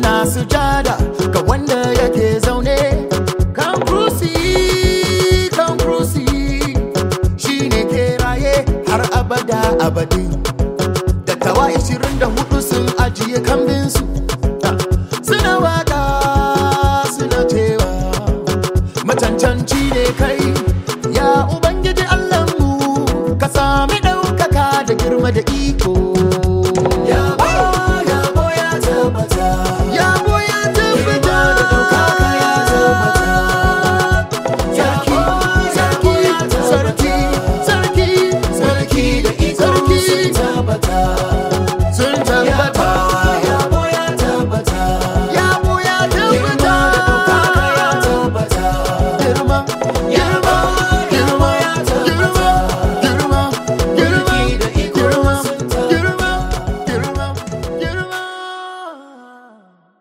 suna sujada ga wanda yake zaune kan kursi kan kursi shine ke raye har abada abadi dattawa 24 sun ajiye kambinsu suna waka suna cewa macancanci ne kai ya ubangiji allahnmu ka sami ɗaukaka da girma da iko